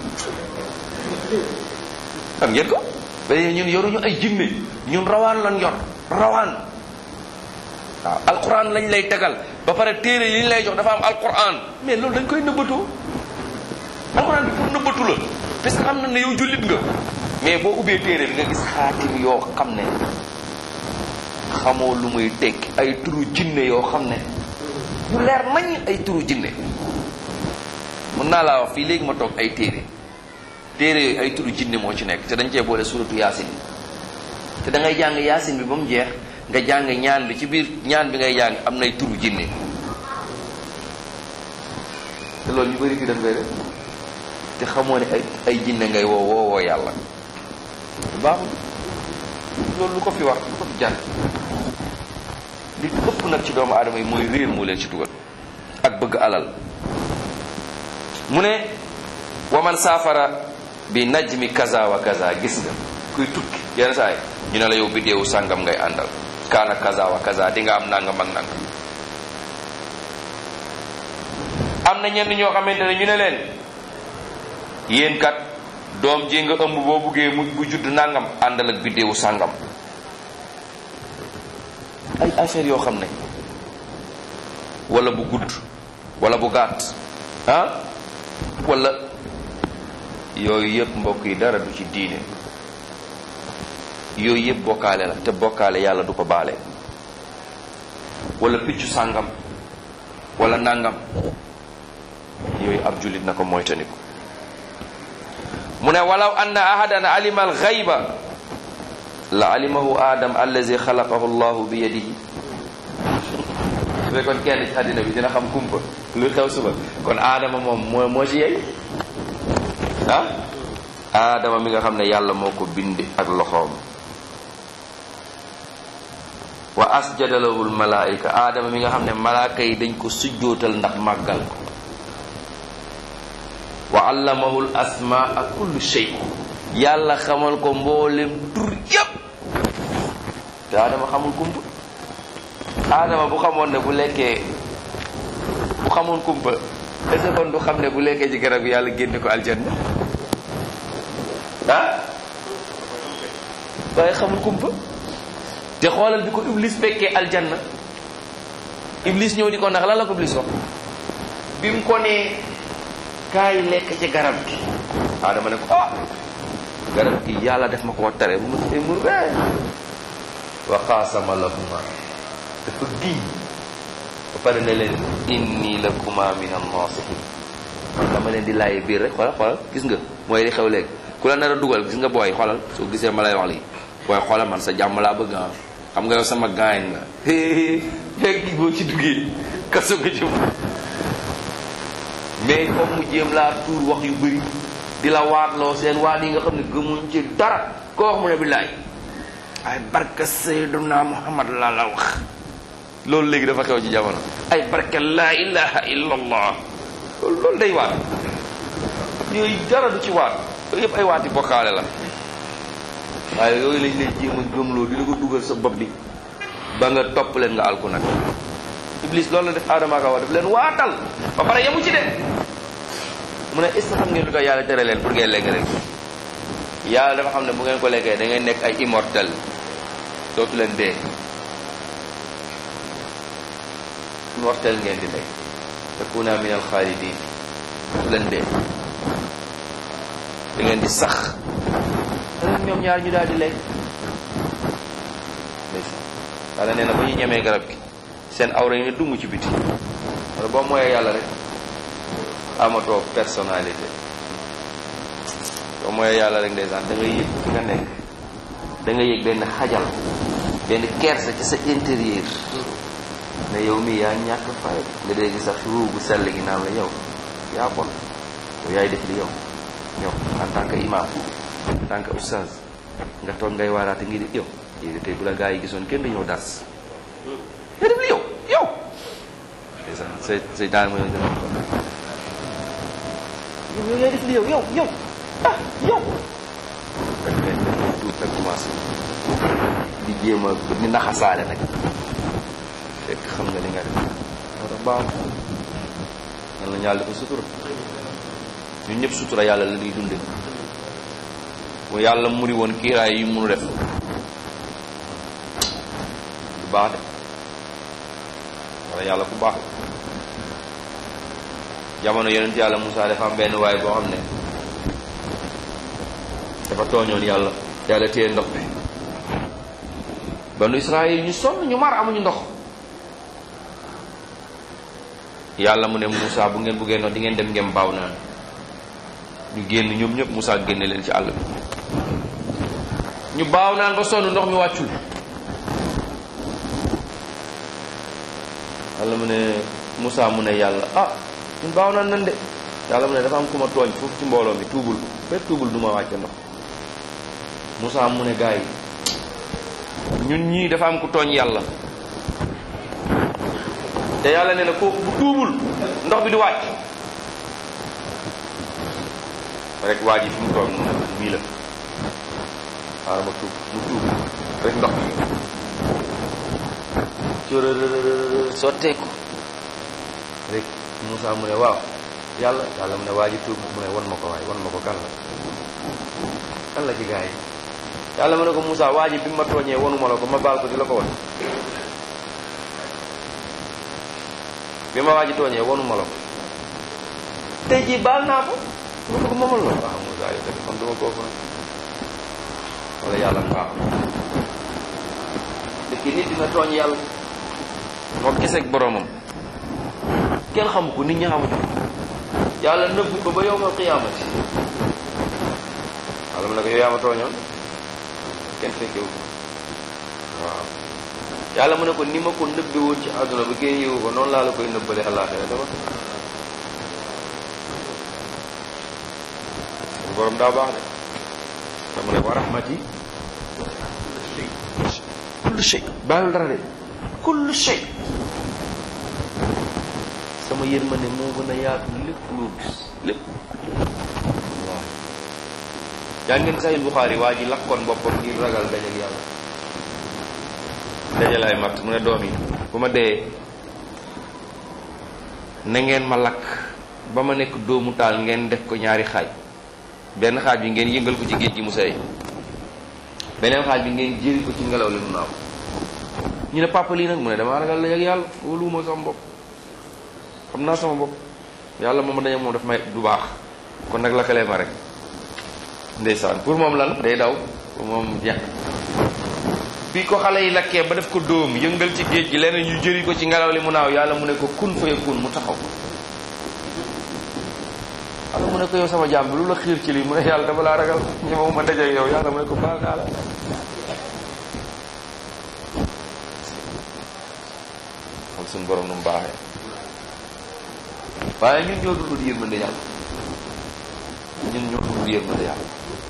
xam ngeen ko mais ñun yoruñu ay jinne ñun rawaan lan yor rawaan waaw alquran lañ lay tegal ba pare téere yi ñu lay jox dafa am alquran mais loolu dañ koy nëbbatoo alquran bi pour nëbbatu la parce que xam na ne yow jullit nga mais boo ubbee téere bi nga gis xaatim yoo xam ne xamoo lu muy tekki ay turu jinne yoo xam ne yu leer nañ ay turu jinne mën naa laa wax fii léegi ma toog ay téere téere yooyu ay turu jinne moo ci nekk te dañ cee boole suratu yaasin bi te da ngay jàng yaasin bi ba mu jeex nga jàng ñaan bi ci biir ñaan bi ngay jàng am nay turu jinne te loolu ñu bëri fi def koy def te xamoo ne ay ay jinne ngay woo woowoo yàlla baaxul loolu lu ko fi wax lu ko fi jàng li ëpp nag ci doomu aadama yi mooy réer moo leen ci dugal ak bëgg alal mu ne waman saafara bi najmi kaza wa kaza gis nga kuy tukki yenn saa yi ñu ne la yow biddeewu sàngam ngay àndal kaana kaza wa kaza di nga am nangam ak nangam am na ñenn ñoo xamante ne ñu ne leen yéen kat doom ji nga ëmb boo buggee mu bu judd nangam àndal ak biddeewu sàngam ay affaire yoo xam ne wala bu gudd wala bu gàtt ah wala yooyu yëpp mbokk yi dara du ci diine yooyu yëpp bokkaale la te bokkaale yàlla du ko baale wala piccu sàngam wala nangam yooyu ab jullit na ko moytandiku mu ne walaw anna ahadan alima alxayba la alimahu adam allazi xalaqahu llahu bi yadihi su fekkoon kenn ci àddina bi dina xam kumpa lu xew suba kon aadama moom moo moo ci yey ah aadama mi nga xam ne yàlla moo ko bind ak loxoom wa asjada lahul malaayika aadama mi nga xam ne malaaka yi dañ ko sujjootal ndax màggal ko wa allamahul asmaa kullu shay yàlla xamal ko mboolem tur yépp te aadama xamul kumpa aadama bu xamoon ne bu lekkee bu xamoon kumpa est-ce que kon du xam ne bu lekkee ci garab yàlla génne ko aljanna ah waaye xamul kumpa te xoolal bi ko iblis fekkee aljanna iblis ñëw di ko ndax lan la ko iblis wax bi mu ko nee kaay lekk ci garab gi aadama ne ko ah garab gi yàlla def ma ko tere mu te mu ree wa qaasama lahuma dafa giñ ba pare ne leen inni lakuma min an-nasihin dama leen di laaye biir rek xoolal xoolal gis nga mooy li xew léegi ku la nar a dugal gis nga booy xoolal soo gisee ma lay wax lii booy xoolal man sa jàmm laa bëgg ah xam nga yow sama gaañ nga fekk boo ci duggee kaso nga jëm mais comme mu jéem laa tuur wax yu bëri di la waatloo seen waat yi nga xam ne gëmuñ ci dara koo wax mu ne billaay ay barka sayyiduna muhammad laa la wax loolu léegi dafa xew ci jamono ay barka laa ilaha illa allah loolu loolu day waat yooyu dara du ci waat yooyu yëpp ay waati bokkaale la waaye yooyu lañ lay jéem a gëmloo di la ko dugal sa bopp bi ba nga topp leen nga alku nag iblis loolu la def aadama ka wax daf leen waatal ba pare yemu ci de mu ne est-ce que xam ngeen lu tax yàlla tere leen pour ngeen lekk rek yàlla dafa xam ne bu ngeen ko lekkee da ngeen nekk ay immortel dootu leen dee immortel ngeen di nekk takuna min al xaalidin dootu leen dee da ngeen di sax rek ñoom ñaar ñu daal di lekk yàlla nee na ba ñu ñemee garab gi seen awra yi ne dung ci biti wala boo mooyee yàlla rek amatoo personnalité boo mooyee yàlla rek ndeysaan da ngay yëg fi nga nekk da nga yëg benn xajal benn kersa ci sa intérieur ne yow mii yaa ñàkk fay nga dégg sax ruu bu sell gi naan la yow yaa bon yow yaay def li yow yow en tant que imam en tant que oustaz nga toog ngay waaraate ngi di yow yéegi tey bu la gaa yi gisoon kenn du ñëw das nga def li yow yow ndeysaan say say daan mooy gën a yow yaay def li yow yow yow ah yow rek ngay def tuut nag commencé di jéem a di naxasaale nag fekk xam nga li nga def moo tax baax yàlla na yàlla dafa sutura ñun ñëpp sutura yàlla la ñuy dunde mu yàlla muri woon kiiraay yi munu def du baax de wala yàlla ku baax la jamono yonent yàlla Moussa dafa am benn waay boo xam ne dafa tooñoon yàlla yàlla téye ndox bi banu Israël ñu sonn ñu mar amuñu ndox yàlla mu ne Moussa bu ngeen buggee ndox di ngeen dem ngeen baaw naan ñu génn ñoom ñëpp Moussa génne leen ci àll bi ñu baaw naan ba sonn ndox mi wàccul yàlla mu ne Moussa mu ne yàlla ah ñun baaw naan nan de yàlla mu ne dafa am ku ma tooñ foofu ci mbooloo mi tuubul fekk tuubul du ma wàcce ndox Moussa mu ne gars yi ñun ñii dafa am ku tooñ yàlla te yàlla nee na kooku bu tuubul ndox bi du wàcc rek waa ji fi mu toog mu ne mii la waaw ma tuub mu tuub rek ndox bi corërërërër sotteeku rek Moussa mu ne waaw yàlla yàlla mu ne waa ji tuub mu ne wan ma ko waay wan ma ko kan la kan la ci gaa yi yàlla mu ne ko Moussa waa ji bi ma tooñee wanuma la ko ma baal ko di la ko wan bi ma waa ji tooñee wanuma la ko tey jii baal naa ko mu ko moomal la waaw Moussa yow tamit xam duma koo fa wala yàlla baax dëkk nit dina tooñ yàlla moo giseeg boromam kenn xamu ko nit ñi xamuñu yàlla nëbbu ko ba yowmal qiyaamati wala mu ne ko yow yaa ma tooñoon kenn fekkewu ko waaw yàlla mu ne ko ni ma ko nëbbe woon ci àdduna ba kenn yëwu ko noonu laa la koy nëbbale àllaaxira dama borom daa baax de te mu ne wa rahmati kullu shay bàyyul dara de kullu shay sama yërmande moo gën a yaatu lépp loo gis lépp waaw yaa ngeen sahih Buxaari waa ji lakkoon boppam ngir ragal dajal yàlla dajal ay matt mu ne doom yi bu ma dee na ngeen ma lakk ba ma nekk doomu taal ngeen def ko ñaari xaaj benn xaaj bi ngeen yëngal ko ci géej gi mu sey beneen xaaj bi ngeen jëri ko ci ngelaw li mu naaw ñu ne papa lii nag mu ne damaa ragal la yag yàlla wóoluwuma sama bopp xam naa sama bopp yàlla moom dañu moom daf may du baax kon nag lakkalee ma rek ndeysaan pour moom lan day daw pour moom jeex bi ko xale yi lakkee ba def ko dóom yëngal ci géej gi leneen ñu jëri ko ci ngelaw li mu naaw yàlla mu ne ko kun fa yakun mu taxaw yàlla mu ne ko yow sama jaam bi lu la xiir ci lii mu ne yàlla dama laa ragal ñemewu ma dajeeg yow yàlla mu ne ko baal naa la xam suñu borom nu mu baaxee waaye ñun ñoo dundul yërmande yàlla ñun ñoo dundul yërmande yàlla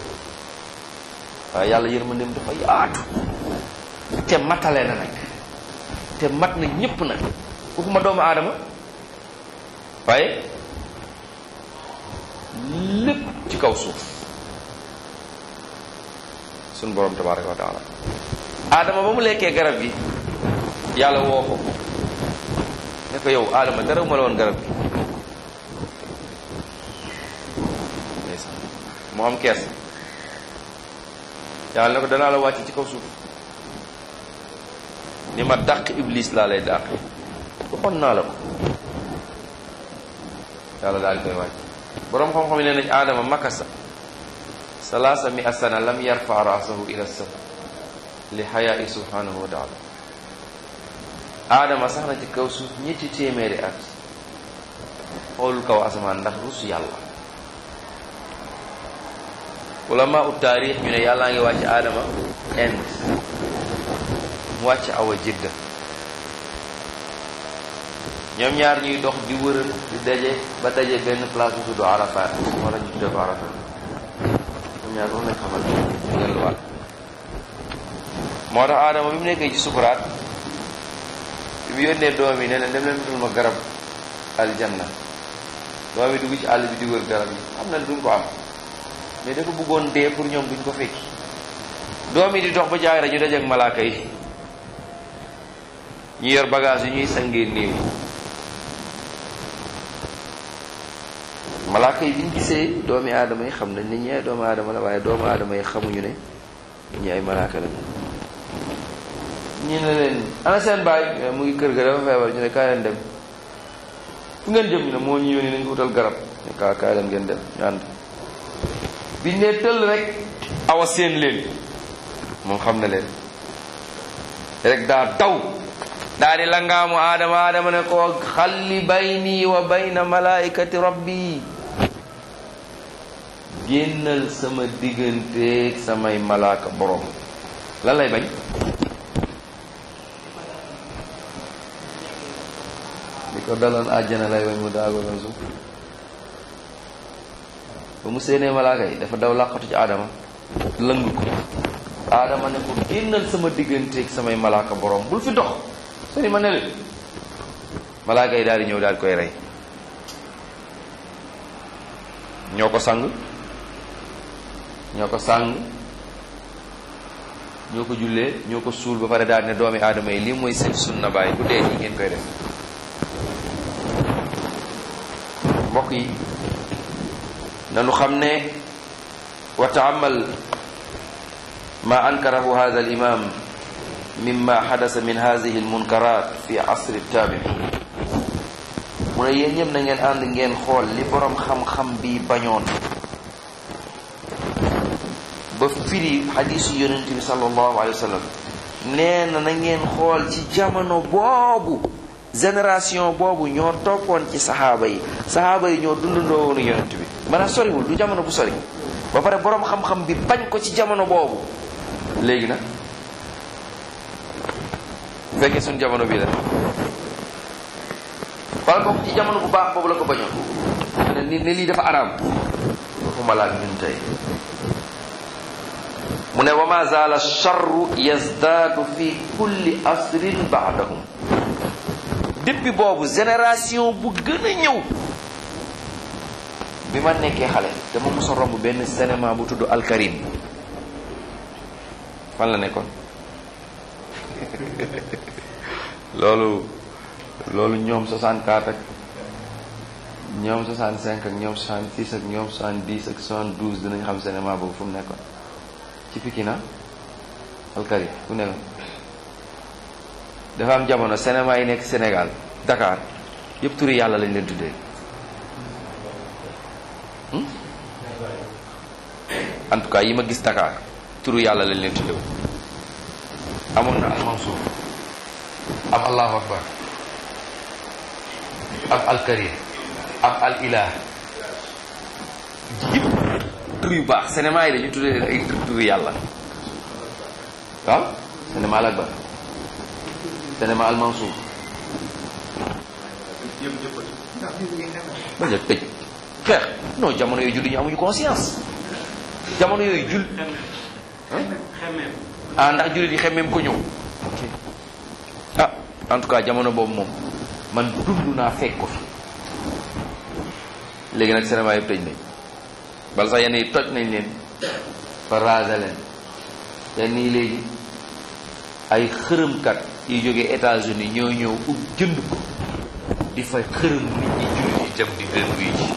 waaye yàlla yërmandeem dafa yaatu te matale na nag te mat na ñépp nag waxuma doomu aadama waaye lépp ci kaw suuf suñu borom tabaraka wa taala aadama ba mu lekkee garab gi yàlla woo ko ne ko yow aadama dara ma la woon garab gi mu am kees yàlla ne ko danaa la wàcc ci kaw suuf ni ma dàq iblis laa lay dàq waxoon naa la ko yàlla daal di koy wàcc boroom xam-xam yi ne nañ aadama makasa salaasa mi asana lam yarfa raasahu ila sama li xayaai subhanahu wa taala aadama sax na ci kaw suuf ñetti téeméeri at xoolul kaw asamaan ndax rus yàlla ulama u taarix ñu ne yàllaa ngi wàcc aadama Inde mu wàcc awa jidda ñoom ñaar ñuy dox di wëral di daje ba daje benn place bu tudd Arafat wala ñu tuddee ko Arafat ñoom ñaar moom lañ xamal delluwaat moo tax aadama bi mu nekkee ci sukuraat bi mu yónnee doom yi ne leen dem leen utal ma garab aljanna doom yi dugg ci àll bi di wër garab yi xam na duñ ko am mais dafa bëggoon dee pour ñoom duñ ko fekki doom yi di dox ba jaay ñu dajeek malaaka yi ñu yor bagage yi ñuy sangee néew malaaka yi biñ gisee doomi aadama yi xam nañ ne ñi ay doomu aadama la waaye doomu aadama yi xamuñu ne ñi ay malaaka la ñu ne leen ana seen baay mu ngi kër ga dafa feebar ñu ne kaay leen dem fu ngeen jëm ñu ne moo ñu yónni nañ ko utal garab ne kaa kaay leen ngeen dem ñu ànd biñ ne tëll rek awa seen leen moom xam na leen rek daa daw daa di langaamu aadama aadama ne ko xalli bayni wa bayna malaikati rabbi génnal sama digganteeg samay malaaka borom lan lay bañ di ko daloon àjjana lay bañ mu daago doon suuf ba mu séenee malaaka yi dafa daw làqatu ci aadama lëng ko aadama ne ko génnal sama digganteeg samay malaaka borom bul fi dox sëri ma ne leen malaaka yi daal di ñëw daal di koy rey ñoo ko sang ñoo ko sang ñoo ko jullee ñoo ko suul ba pare daal ne doomi aadama yi lii mooy seen sunna bàyyi bu dee nii ngeen koy def mbokk yi nanu xam ne wa taamal ma ankarahu hada al imam mimma xadasa min hadihi almunkarat fi asri tabiin mu ne yéen ñëpp na ngeen ànd ngeen xool li boroom xam-xam bi bañoon ba firi xadisu yonent bi sallallahu alayhi wa sallam nee na na ngeen xool ci jamono boobu génération boobu ñoo toppoon ci saxaaba yi saxaaba yi ñoo dundandoo woonu yonent bi maanaam soriwul du jamono bu sori ba pare boroom xam-xam bi bañ ko ci jamono boobu léegi nag su fekkee suñu jamono bii la wala kooku ci jamono bu baax boobu la ko bañoon ne ni ne lii dafa araam waxuma laak ñun tey mu ne wa ma zaala charru yazdaadu fi kulli asrin baadahum depuis boobu génération bu gën a ñëw bi ma nekkee xale dama mos a romb benn cinéma bu tudd Alkarim fan la nekkoon loolu loolu ñoom 64 ak ñoom 65 ak ñoom 66 ak ñoom 70 ak 72 dinañ xam cinéma boobu fu mu nekkoon ci Pikine Alkarim fu nekkoon dafa am jamono cinéma yi nekk Sénégal Dakar yëpp turi yàlla lañ leen tuddee en tout cas yi ma gis Dakar turu yàlla lañ leen tuddee amoon na al Mansour am allahu akbar am al karim am al ilah yëpp tur yu baax cinéma yi dañu tuddee leen ay turu yàlla waaw cinéma al akbar cinéma al Mansour bañ a tëj xeex non jamono yooyu julli ñu amuñu conscience jamono yooyu jul ah ndax jullit yi xemmeem ko ñëw ah en tout cas jamono boobu moom man dund naa fekk ko fi léegi nag cinéma yëpp tëj nañ bala sax yenn yi toj nañ leen ba raada leen yenn yi léegi ay xërëmkat yi jógee États-Unis ñoo ñëw ub jënd ko di fay xërëm nit ñi jullit yi dem di leen wuy ji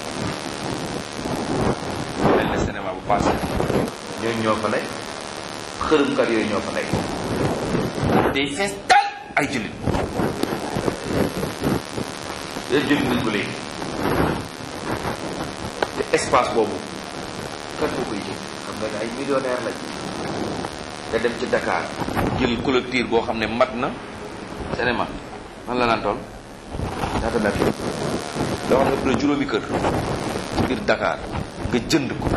mel na cinéma bu passé ñooñu ñoo fa nekk xërëmkat yooyu ñoo fa nekk day fees tal ay jullit day jullit nañ ko léegi te espace boobu kan moo koy jël xam nga ne ay millionnaire lañ nga dem ci Dakar jël collecteur boo xam ne mat na cinéma man la naan toll ñaata mètre da wax ne ëpp na juróomi kër ci biir Dakar nga jënd ko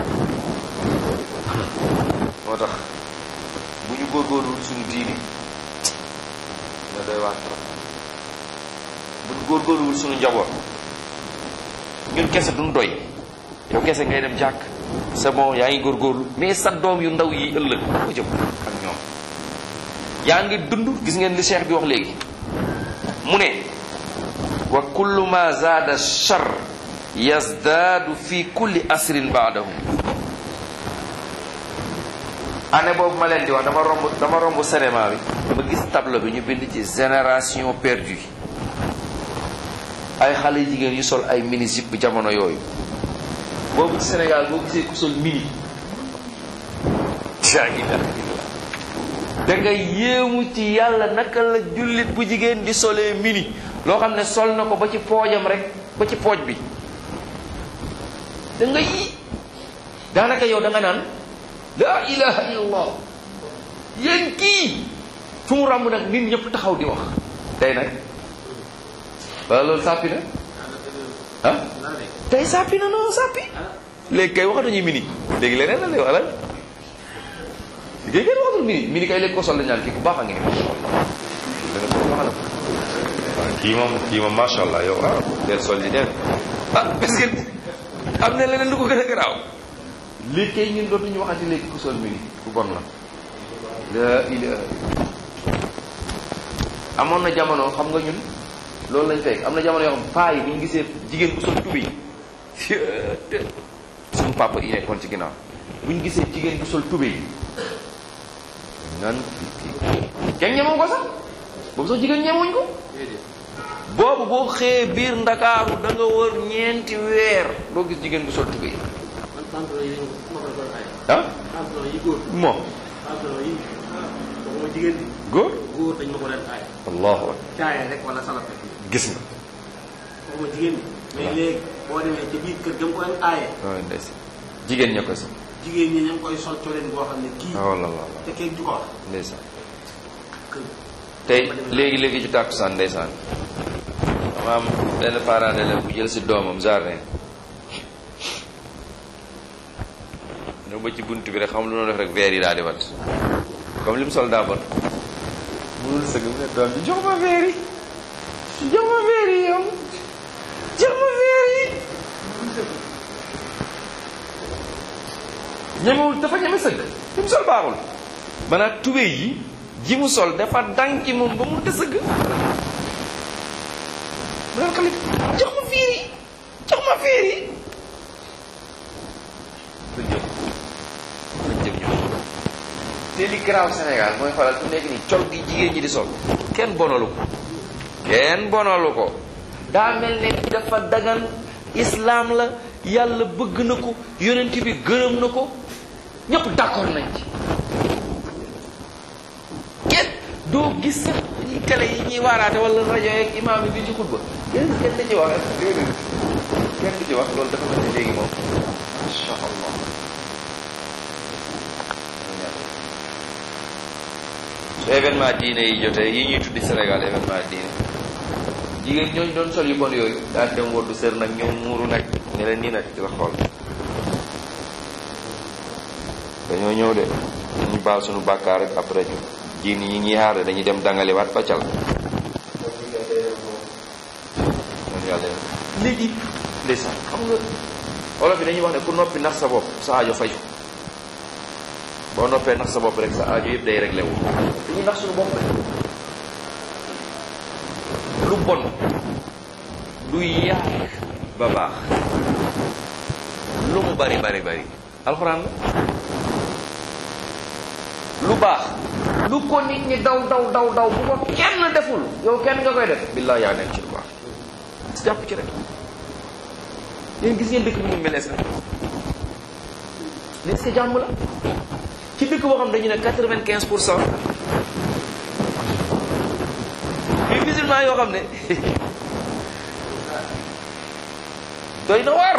moo tax bu ñu góorgóorlu suñu diini na doy waar trop bu ñu góorgóorluwul suñu njaboot ñun kese duñ doy yow kese ngay dem jàkk c'est bon yaa ngi góorgóorlu mais sa doom yu ndaw yi ëllëg ko jëm ak ñoom yaa ngi dund gis ngeen li cheikh bi wax léegi mu ne wa kullu ma zaada char yazdaadu fi kulli asrin baadahu année boobu ma leen di wax dama romb dama romb cinéma bi ma gis tableau bi ñu bind ci génération perdue ay xale jigéen yu sol ay mini jupe bu jamono yooyu boobu ci Sénégal boo gisee ku sol mini la ilaha illallah da nga yéemu ci yàlla naka la jullit bu jigéen di solee mini loo xam ne sol na ko ba ci poojam rek ba ci pooj bi da nga yi daanaka yow da nga naan la ilaha illallah yéen kii fu mu ràmb nag nit ñëpp taxaw di wax tey nag wala loolu sàppi na ah tey sàppi na noonu sàppi léegi kay waxatuñu mini léegi leneen la lay wala léegi kenn waxatul mini mini kay léegi ko sol la ñaan kii ku baax a ngi danga ko waxal waaw kii moom kii moom macha allah yow ah del sol di dem ah parce que am na leneen lu ko gën a garaaw léegi kay ñun dootuñu waxati léegi ku sol mini ku bon la la ilaha amoon na jamono xam nga ñun loolu lañ fekk am na jamono yoo xam paa yi bu ñu gisee jigéen bu sol tubéy suñu papa yi nekkoon ci ginnaaw bu ñu gisee jigéen bu sol tubéy nan kenn ñemoo ko sax boobu sax jigéen ñemewuñ ko boobu boo xëyee biir ndakaaru da nga wër ñeenti weer doo gis jigéen bu sol tubéy ah moo jigéen góor góor dañ ma ko daan aay allahu akbar caaya rek wala salate gis nga waxuma jigéen mais léegi boo demee ci biir kër ga mu ko daan aaye waaw ndes jigéen ña ko si jigéen ñi ña ngi koy sol coleen boo xam ne kii waaw la la te kenn du ko wax ndeysaan kër tey léegi léegi ci tàkkusaan ndeysaan dama am benn parent d'élève bu jël si doomam jardin ñëw ba ci bunt bi rek xam lu noonu def rek verre yi daal di wat comme li mu sol daa bon munul sëgg mu ne doom bi jox ma verre yi jox ma verre yi yow jox ma verre yi ñemewul dafa ñeme sëgg li mu sol baaxul maanaam tubéy yi ji mu sol dafa dànki moom ba mu te sëgg mu naan xale jox ma verre yi jox ma verre yi luñ jëm luñ jëm ñoom te li garaaw Sénégal mooy xoolal fu nekk nii col gi jigéen ñi di sol kenn bonalu ko kenn bonalu ko daa mel ne dafa dagan islaam la yàlla bëgg na ko yonent bi gërëm na ko ñëpp d'accord nañ ci kenn doo gis sax ñi télé yi ñuy waaraate wala rajo yeeg imaam yi bi ci xutba kenn kenn da ci wax déedéet kenn du ci wax loolu dafa mel ni léegi moom insha allah su événement diine yi jotee yi ñuy tuddi Sénégal événement diine jigéen ñooñu doon sol yu bon yooyu daal dem woddu sër nag ñëw muuru nag ne leen nii nag di la xool dañoo ñëw de ñu baal suñu bàkkaar rek après ñu ji ni ñi ñuy xaar dañuy dem dangaliwaat paccal moom yàlla léegi ndeysaan xam nga olof yi dañuy wax ne ku noppi nax sa bopp sa aajo faju boo noppee nax sa bopp rek sa aajo yëpp day réglé wu dañuy nax suñu bopp rek lu bon du yàq ba baax lu mu bari bari bari alxuraan la lu baax lu ko nit ñi daw daw daw daw bu ko kenn deful yow kenn nga koy def billaa yaa nekk ci lu baax jàpp ci rek yéen gis ngeen dëkk bi mu mel est-ce que est-ce que jàmm la ci dëkk boo xam dañu ne quatre-vingt-quinze pour cent bi musulman yoo xam ne doy na war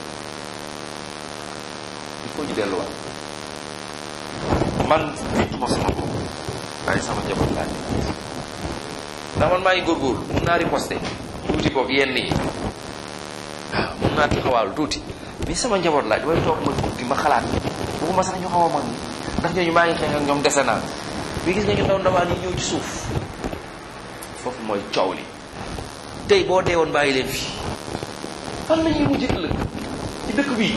il faut ñu delluwaat man fii ma sama bopp waaye sama njaboot laaj ndax man maa ngi góorgóorlu mun naa riposte tuuti boog yenn yi waaw mun naa taxawaalu tuuti mais sama njaboot laaj damay toog ma tuuti ma xalaat waxuma sax ñu xaw a mag ñi ndax ñooñu maa ngi xeex ak ñoom dese naa bi gis nga ñu ndaw ndawaan yi ñëw ci suuf foofu mooy coow li tey boo dee woon bàyyi leen fii fan la ñuy mujj ëllëg ci dëkk bii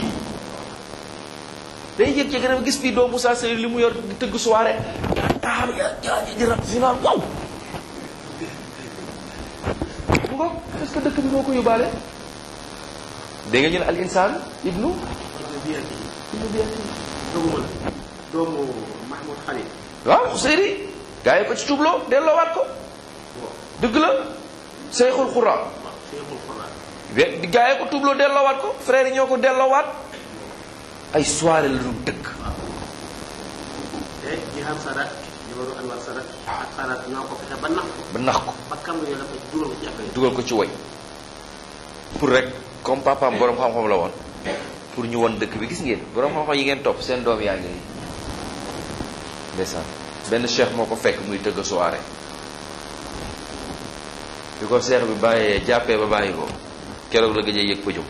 day yëg ci gërëm gis fii doo Moussa Seye li mu yor di tëgg soirée taxaw ya ja di rab si naan waaw ngo est-ce que dëkk bi moo ko yóbbaale dégg nga ñu ne al insaan ibnu ibnu biyati doomu doomu Mahmoud Khalil waaw Seydi gaa yi ko ci tuubloo delloowaat ko dëgg la Seyxul Xura waaw Cheikhul Quran we di gaa yi ko tuubloo delloowaat ko frère yi ñoo ko delloowaat ay soirée la doon tëgg te Jiham Sadat jabaru Anwar Sadat ak Sadat ñoo ko fexe ba nax ko ba nax ko ba kam yo dafa dugal ko ci affaire yi dugal ko ci woy pour rek comme papaam borom xam-xam la woon pour ñu won dëkk bi gis ngeen borom xam-xam yi ngeen topp seen doom yaa ngi nii ndeysaan benn cheikh moo ko fekk muy tëgg soirée bi ko cheikh bi bàyyee jàppee ba bàyyi ko keroog la gëjee yëg pëjum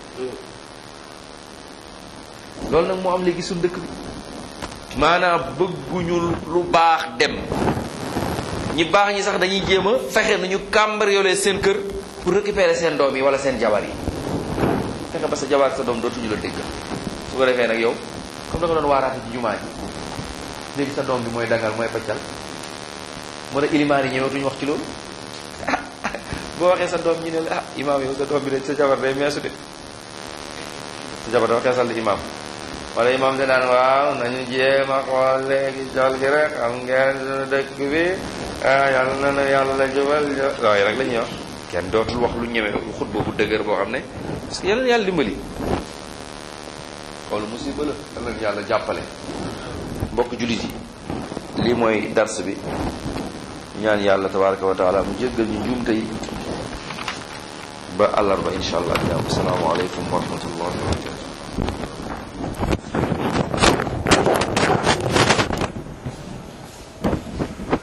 loolu nag moo am léegi suñ dëkk bi maanaam bëgguñu lu baax dem ñi baax ñi sax dañuy jéem a fexe nu ñu cambrioler seen kër pour récupérer seen doom yi wala seen jabar yi fexe ba sa jabar ak sa doom dootuñu la dégg su ko defee nag yow comme da nga doon waaraate ci jumaa ji léegi sa doom bi mooy dangal mooy paccal moo tax ilimaan yi ñëwatuñu wax ci loolu boo waxee sa doom ñu ne la ah imaam yow sa doom bi de sa jabar day meesu de sa jabar dafa xeesal di imaam wala imaam de naan waaw nañu jéem a xool léegi jol gi rek xam ngeen suñu dëkk bi ah yàlla na na yàlla jubal waaye rek la ñuy wax kenn dootul wax lu ñeme xut boobu dëgër boo xam ne parce que yàlla yàlla dimbali xoolu musiba la yàlla yàlla jàppale mbokk jullit yi lii mooy dars bi ñaan yàlla tabaraka wa taala mu jéggal ñu njuumte yi ba àllarba insha allah jàmm asalaamaaleykum wa rahmatullahi wa barakatu